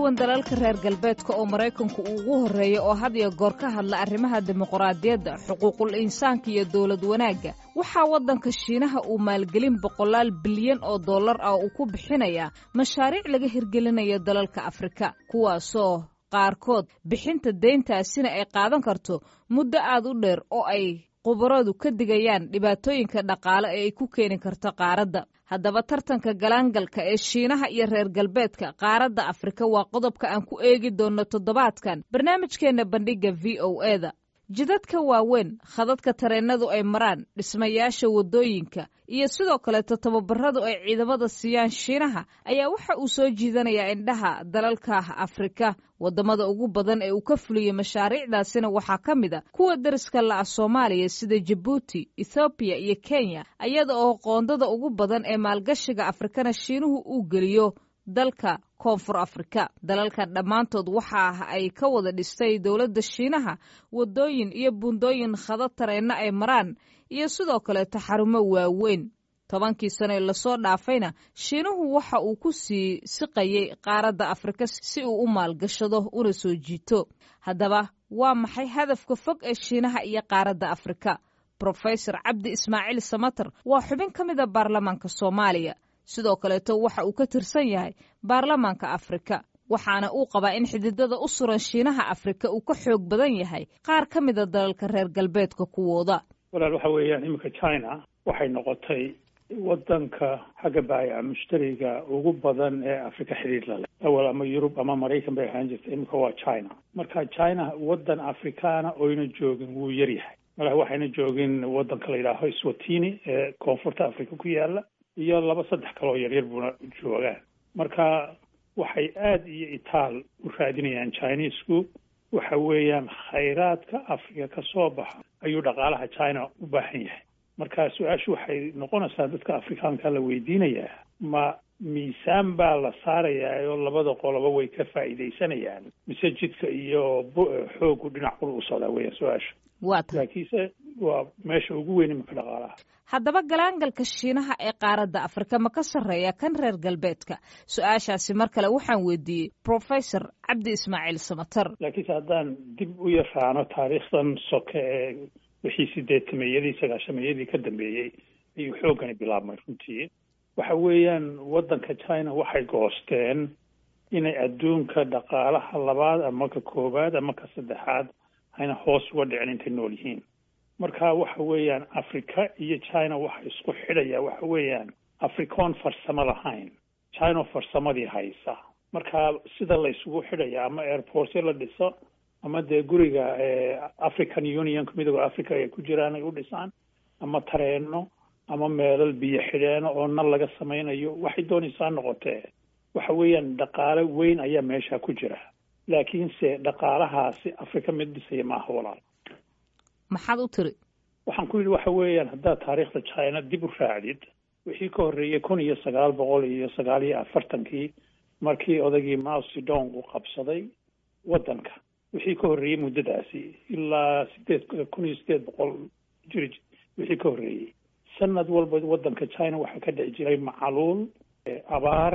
duwan dalalka reer galbeedka oo maraykanku uu ugu horreeya oo had iyo goor ka hadla arrimaha dimuqraadiyadda xuquuqul insaanka iyo dowlad wanaagga waxaa waddanka shiinaha uu maalgelin boqolaal bilyan oo dollar ah uu ku bixinayaa mashaariic laga hirgelinayo dalalka afrika kuwaasoo qaarkood bixinta deyntaasina ay qaadan karto muddo aad u dheer oo ay khubaradu ka digayaan dhibaatooyinka dhaqaale ee ay ku keeni karto qaaradda haddaba tartanka galaangalka ee shiinaha iyo reer galbeedka qaaradda afrika waa qodobka aan ku eegi doonno toddobaadkan barnaamijkeenna bandhigga v o eda jidadka waaweyn khadadka tareennadu ay maraan dhismayaasha waddooyinka iyo sidoo kaleeto tababaradu ay ciidamada siiyaan shiinaha ayaa waxa uu soo jiidanayaa indhaha dalalka afrika waddamada ugu badan ee uu ka fuliyey mashaariicdaasina waxaa ka mid a kuwa deriska la'a soomaaliya sida jabuuti ethoobiya iyo kenya iyada oo qoondada ugu badan ee maalgashiga afrikana shiinuhu uu geliyo dalka koonfur afrika dalalkan dhammaantood waxa ay ka wada dhistay dowladda shiinaha waddooyin iyo buundooyin khadad tareenno ay maraan iyo sidoo kaleeto xarumo waaweyn tobankii sano ee lasoo dhaafayna shiinuhu waxa uu ku sii siqayey qaaradda afrika si uu u maalgashado una soo jiito haddaba waa maxay hadafka fog ee shiinaha iyo qaaradda afrika brofesor cabdi ismaaciil samater waa xubin ka mida baarlamaanka soomaaliya sidoo kaleeto waxa uu ka tirsan yahay baarlamaanka afrika waxaana uu qabaa in xididada u suran shiinaha afrika uu ka xoog badan yahay qaar ka mida dalalka reer galbeedka kuwooda walaal waxa weeyaan iminka china waxay noqotay waddanka xagga baayaca mushtariga ugu badan ee afrika xidhiir la leh awal ama yurub ama maraykan bay ahaan jirta iminka waa china marka china waddan afrikaana oyna joogin wuu yaryahay mala waxayna joogin waddanka la yidhaaho swatini ee koonfurta afrika ku yaala iyo laba saddex kaloo yaryar buuna joogaan marka waxay aada iyo itaal u raadinayaan chinesku waxa weeyaan khayraadka afrika ka soo baxa ayuu dhaqaalaha china u baahan yahay marka su-aashu waxay noqonaysaa dadka afrikaanka la weydiinayaa ma miisaan baa la saarayaa oo labada qoloba way ka faa'iidaysanayaan mise jidka iyo xoogu dhinac ul u socdaa weeyaan su-aasha laakiinse waa meesha ugu weyn iminka dhaqaalaha haddaba galaangalka shiinaha ee qaaradda afrika ma ka sarreeya kan reer galbeedka su-aashaasi mar kale waxaan weydiiyey professor cabdi ismaaciil samater laakiinse haddaan dib u yaraano taariikhdan soke ee wixii sideetameeyadii sagaashameeyadii ka dambeeyey ayuu xooggani bilaabmay runtii waxa weeyaan waddanka china waxay goosteen inay adduunka dhaqaalaha labaad ama ka koowaad ama ka saddexaad hayna hoos uga dhicin intay nool yihiin marka waxa weeyaan africa iyo china waxa isku xidhaya waxa weeyaan africoon farsamo lahayn china farsamadii haysa marka sida la isugu xidhaya ama airportyo la dhiso ama dee guriga african unionka midooda africa ay ku jiraan ay u dhisaan ama tareeno ama meelal biyo xidheeno oo nal laga samaynayo waxay doonaysaa noqotee waxa weeyaan dhaqaale weyn ayaa meesha ku jira laakiinse dhaqaalahaasi africa mid dhisaya maaha walaal maxaad u tiri waxaan ku yidhi waxa weeyaan haddaad taariikhda china dib u raacdid wixii ka horreeyey kun iyo sagaal boqol iyo sagaal iyo afartankii markii odagii mao zedong uu qabsaday waddanka wixii ka horreeyey muddadaasi ilaa sideed kun iyo sideed boqol jiri wixii ka horreeyey sanad walba waddanka china waxaa ka dhici jiray macaluul abaar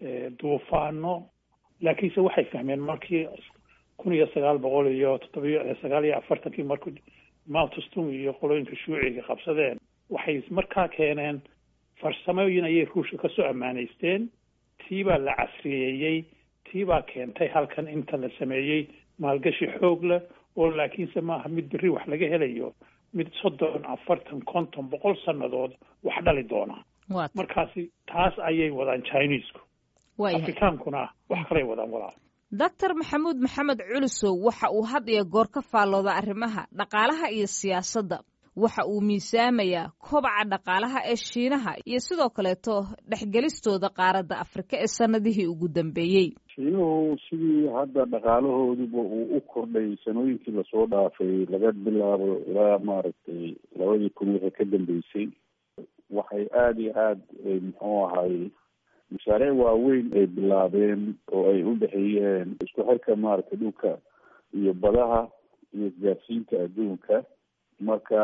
duufaano laakiinse waxay fahmeen markii kun iyo sagaal boqol iyo toddobiyo sagaal iyo afartankii markuu maltustung iyo qolooyinka shuuciga qabsadeen waxay markaa keeneen farsamooyin ayay ruushka kasoo ammaanaysteen tii baa la casriyeeyey tii baa keentay halkan inta la sameeyey maalgashi xoog leh oo laakiinse maaha mid berri wax laga helayo mid soddon afartan konton boqol sannadood wax dhali doona markaasi taas ayay wadaan chinesku afrikaankuna wax kalay wadaan walaal doctor maxamuud maxamed culusow waxa uu had iyo goor ka faallooda arrimaha dhaqaalaha iyo siyaasadda waxa uu miisaamayaa kobaca dhaqaalaha ee shiinaha iyo sidoo kaleeto dhexgelistooda qaaradda afrika ee sannadihii ugu dambeeyey shiinuhu sidii hadda dhaqaalahooduba uu u kordhay sanooyinkii lasoo dhaafay laga bilaabo ilaa maaragtay labadii kun wixii ka dambeysay waxay aada iyo aada muxuu ahay mashaariic waaweyn ay bilaabeen oo ay u dhexeeyeen isku xirka maaragtay dhulka iyo badaha iyo isgaarsiinta adduunka marka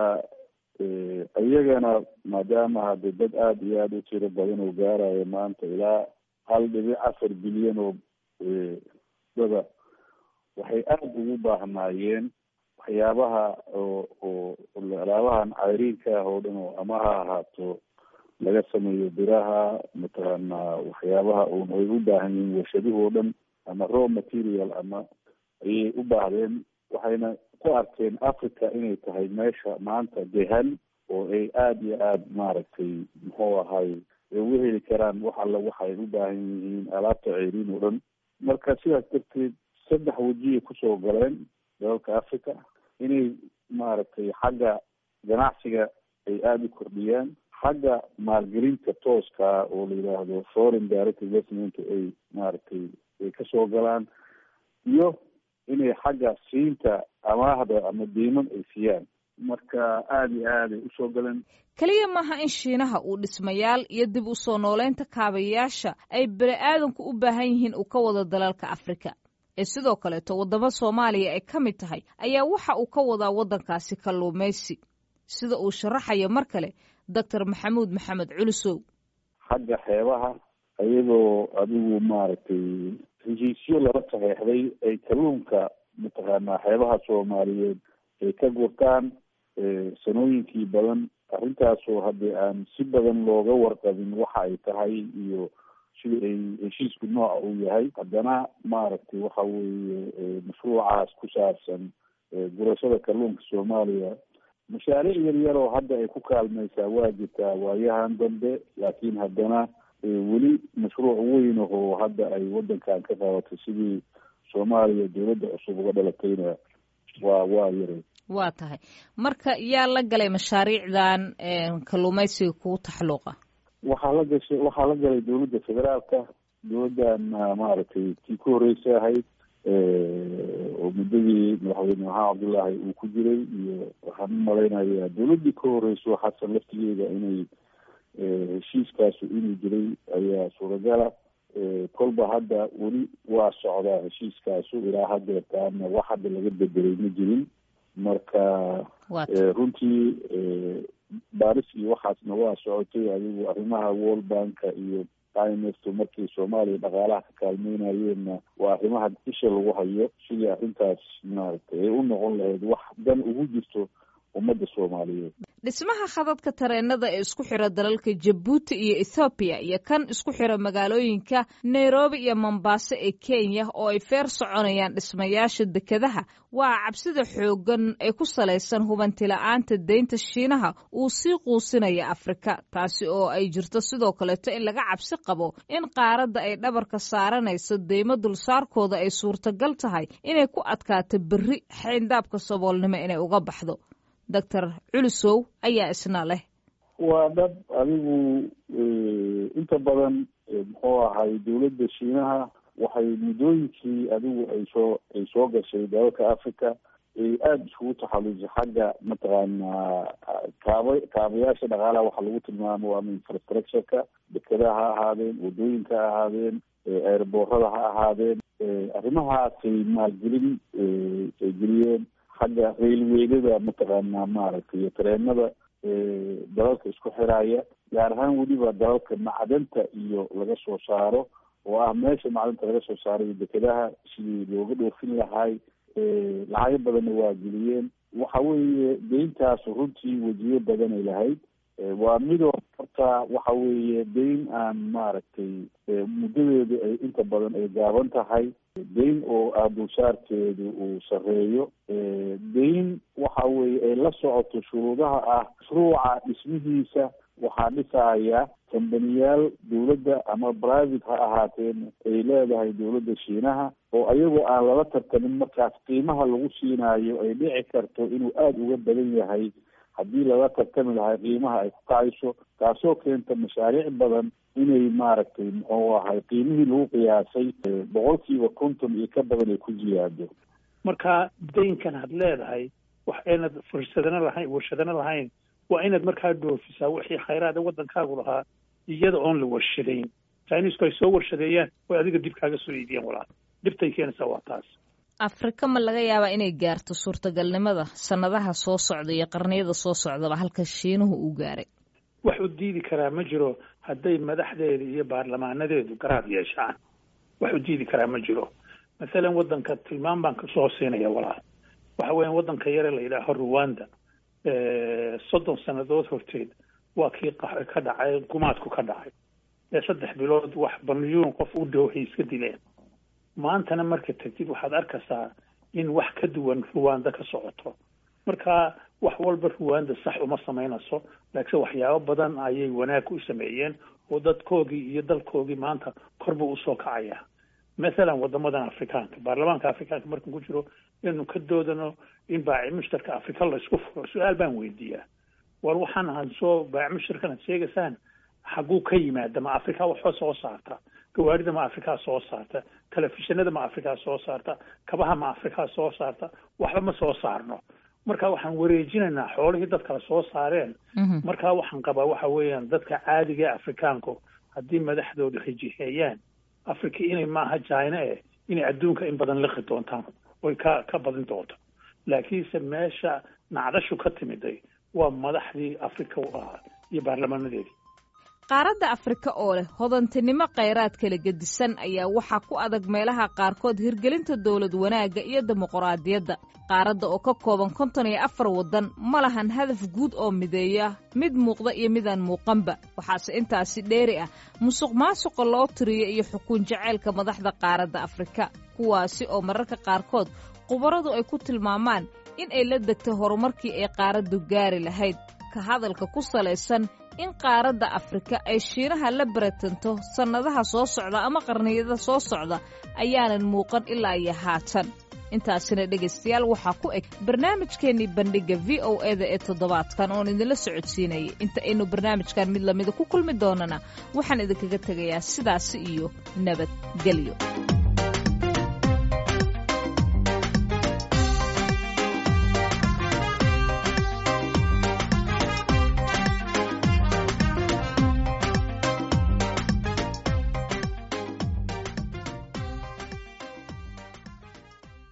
iyagana maadaama hadde dad aada iyo aada u tiro badan oo gaarayo maanta ilaa hal dhibic afar bilyan oo dada waxay aada ugu baahnaayeen waxyaabaha oo oo alaabahan cayriinka ah oo dhan oo ama ha ahaato laga sameeyo biraha mataqaana waxyaabaha un ay u baahan yihiin warshaduhu oo dhan ama raw material ama ayay u baahdeen waxayna ku arkeen africa inay tahay meesha maanta dehan oo ay aada iyo aada maaragtay muxuu ahay ay uga heli karaan wax alla waxay u baahan yihiin alaabta ceyriin oo dhan marka sidaas darteed saddex wejiyay kusoo galeen dalalka africa inay maaragtay xagga ganacsiga ay aada u kordhiyaan xagga maalgelinta tooska oo la yidhaahdo foreign direct investment ay maaragtay ay kasoo galaan iyo inay xagga siinta amaahda ama diiman ay siiyaan marka aada iyo aad ay usoo galeen keliya maaha in shiinaha uu dhismayaal iyo dib u soo nooleynta kaabayaasha ay bani aadanku u baahan yihiin uu ka wado dalalka afrika ee sidoo kaleeto waddamo soomaaliya ay ka mid tahay ayaa waxa uu ka wadaa waddankaasi kalluumaysi sida uu sharaxayo mar kale doctor maxamuud maxamed culusow xagga xeebaha ayadoo adigu maaragtay heshiisyo lala saxeexday ay kalluunka mataqaanaa xeebaha soomaaliyeed ay ka gurtaan sanooyinkii badan arrintaasoo haddii aan si badan looga warqabin waxa ay tahay iyo sida ay heshiisku nooca uu yahay haddana maaragtay waxa weeye mashruucaas ku saabsan gurashada kalluunka soomaaliya mashaariic yar yar oo hadda ay ku kaalmaysaa waa jirtaa waayahan dambe laakiin haddana weli mashruuc weyn oo hadda ay wadankan ka qabatay sidii soomaaliya dawladda cusub uga dhalatayna waa waa yaray waa tahay marka yaa la galay mashaariicdan kalluumaysiga kugu taxalluuqa waxaa la gashay waxaa la galay dawladda federaalka dawladdan maaragtay tii ku horreysay ahayd oo muddadii madaxweyne maxamed cabdullaahi uu ku jiray iyo waxaan u malaynayaa dawladdii ka horreyso xasan laftigeeda inay heshiiskaasu inuu jiray ayaa suuragala kolba hadda weli waa socdaa heshiiskaasu ilaa hadeertaana wax hadda laga bedelay ma jirin marka runtii baaris iyo waxaasna waa socotay adigu arrimaha world banka iyo imf markii soomaaliya dhaqaalaha ka kaalmeynayeenna waa arrimaha isha lagu hayo sidii arrintaas maaragtay ay u noqon lahayd wax dan ugu jirto ummadda soomaaliyeed dhismaha khadadka tareenada ee isku xira dalalka jabuuti iyo ethoobiya iyo kan isku xira magaalooyinka nairobi iyo mombaaso ee kenya oo ay feer soconayaan dhismayaasha dekedaha waa cabsida xooggan ee ku salaysan hubantila'aanta deynta shiinaha uu sii quusinaya afrika taasi oo ay jirto sidoo kaleeto in laga cabsi qabo in qaaradda ay dhabarka saaranayso deymo dulsaarkooda ay suurtagal tahay inay ku adkaato berri xayndaabka saboolnimo inay uga baxdo doctor culusow ayaa isna leh waa dhab adigu inta badan muxuu ahay dawladda shiinaha waxay muddooyinkii adigu ay soo ay soo gashay dalalka africa ay aada iskugu taxalusay xagga mataqaanaa kaaba kaabayaasha dhaqaalaha waxaa lagu tilmaamo ama infrastructureka dekedaha ha ahaadeen wadooyinka ha ahaadeen eerboorada ha ahaadeen arrimahaasay maalgelin ay geliyeen xagga railweydada mataqaanaa maaragtay iyo tareenada dalalka isku xiraaya gaar ahaan weliba dalalka macdanta iyo laga soo saaro oo ah meesha macdanta laga soo saarayo dekedaha sidii looga dhoofin lahay lacago badanna waa geliyeen waxa weeye deyntaas runtii wejiyo badanay lahayd waa midoo horta waxa weeye deyn aan maaragtay muddadeedu ay inta badan ay gaaban tahay deyn oo ah dulsaarkeedu uu sareeyo deyn waxa weeye ay la socoto shuruudaha ah mashruuca dhismihiisa waxaa dhisaya kambaniyaal dawladda ama private ha ahaateen ay leedahay dawladda shiinaha oo ayagoo aan lala tartamin markaas qiimaha lagu siinaayo ay dhici karto inuu aada uga badan yahay haddii lala tartami lahay qiimaha ay ku kacayso taasoo keenta mashaariic badan inay maaragtay muxuu ahay qiimihii lagu qiyaasay boqolkiiba konton iyo ka badan ay ku ziyaado marka daynkan had leedahay wax aynad fursadana lahayn warshadana lahayn waa inaad markaa dhoofisaa wixii khayraada waddankaagu lahaa iyada oon la warshadayn chinisku ay soo warshadeeyaan way adiga dib kaaga soo iidiyaan walaal dhibtay keenaysaa waa taas afrika ma laga yaabaa inay gaarto suurtagalnimada sannadaha soo socda iyo qarniyada soo socdaba halka shiinuhu uu gaaray wax u diidi karaa ma jiro hadday madaxdeeda iyo baarlamaanadeedu garaad yeeshaan wax u diidi karaa ma jiro mathalan waddanka tilmaam baan kasoo siinaya walaal waxa weeyaan waddanka yare la yidhaaho ruwanda soddon sannadood horteed waa kii ka dhacay gumaadku ka dhacay ee saddex bilood wax balyuun qof u dhow hay iska dileen maantana marka tegtid waxaad arkaysaa in wax ka duwan ruwanda ka socoto marka wax walba ruwanda sax uma samaynayso laakiin waxyaabo badan ayay wanaag u sameeyeen oo dadkoogii iyo dalkoogii maanta korba usoo kacaya mathalan wadamadan afrikaanka baarlamaanka afrikaanka markan ku jiro inaynu ka doodano in baaci mushtarka afrika laysku furo su-aal baan weydiiyaa war waxaan ahan soo baaci mushtarkan ad sheegaysaan xaguu ka yimaada ma afrika waxba soo saarta gawaarida ma afrikaa soo saarta telefishinada ma afrikaa soo saarta kabaha ma afrikaa soo saarta waxba ma soo saarno marka waxaan wareejinaynaa xoolihii dad kale soo saareen marka waxaan qabaa waxa weeyaan dadka caadiga ee afrikaanku haddii madaxdooda rajiheeyaan africa inay maaha china eh inay adduunka in badan liqi doontaan oy ka ka badin doonto laakiinse meesha nacdashu ka timiday waa madaxdii africa u ahaa iyo baarlamaanadeedii qaaradda afrika oo leh hodantinimo khayraad kala gedisan ayaa waxaa ku adag meelaha qaarkood hirgelinta dowlad wanaagga iyo dimuquraadiyadda qaaradda oo ka kooban konton iyo afar waddan ma lahan hadaf guud oo mideeya mid muuqda iyo midaan muuqanba waxaase intaasi dheeri ah musuq maasuqa loo tiriyo iyo xukuun jaceylka madaxda qaaradda afrika kuwaasi oo mararka qaarkood khubaradu ay ku tilmaamaan in ay la degtay horumarkii ay qaaraddu gaari lahayd ka hadalka ku salaysan in qaaradda afrika ay shiinaha la baratanto sannadaha soo socda ama qarniyada soo socda ayaanan muuqan ilaa iyo haatan intaasina dhegaystayaal waxaa ku eg barnaamijkeennii bandhigga v o eda ee toddobaadkan oon idinla socodsiinayay inta aynu barnaamijkan mid lamida ku kulmi doonana waxaan idinkaga tegayaa sidaasi iyo nabadgelyo